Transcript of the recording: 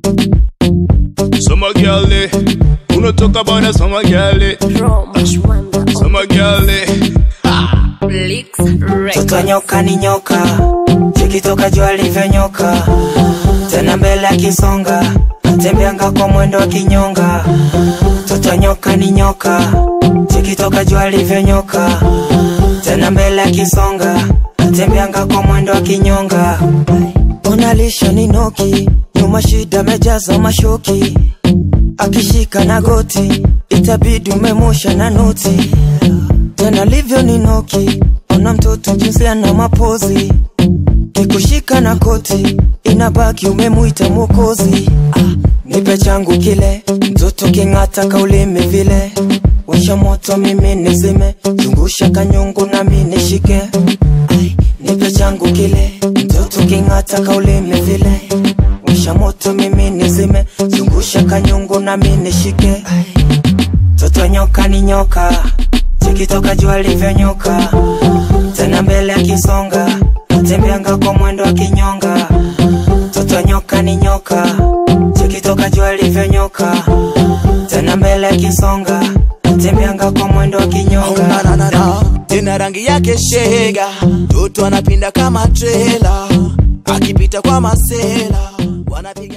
Summer girl, eh. Unatoka bana summer girl, eh. Summer girl, eh. Mtoto nyoka ni nyoka, ikitoka jua alivyonyoka, tena mbele akisonga, atembeanga kwa mwendo wa kinyonga. Mtoto nyoka ni nyoka, ikitoka jua alivyonyoka, tena mbele akisonga, atembeanga kwa mwendo wa kinyonga. Unalisha ni noki, nyuma shida mejaza mashoki, akishika na goti, itabidi umemusha na noti tena livyo ni noki, ona mtoto jinsi ana mapozi, kikushika na koti, inabaki umemuita mwokozi. Ah, nipe changu kile, mtoto king'ata kaulimi vile, washa moto mimi nizime, zungusha kanyungu nami nishike. Ai, nipe changu kile, mtoto king'ata kaulimi vile, washa moto mimi nizime, zungusha kanyungu nami nishike. Ai, Toto nyoka ni nyoka, chikitoka jua livyonyoka, tena mbele akisonga, atembeanga kwa mwendo wa kinyonga. Toto nyoka ni nyoka, chikitoka jua livyonyoka, tena mbele akisonga, atembeanga kwa mwendo wa kinyonga. Nananana, tena rangi yake shega, toto anapinda kama trela, akipita kwa masela wanapiga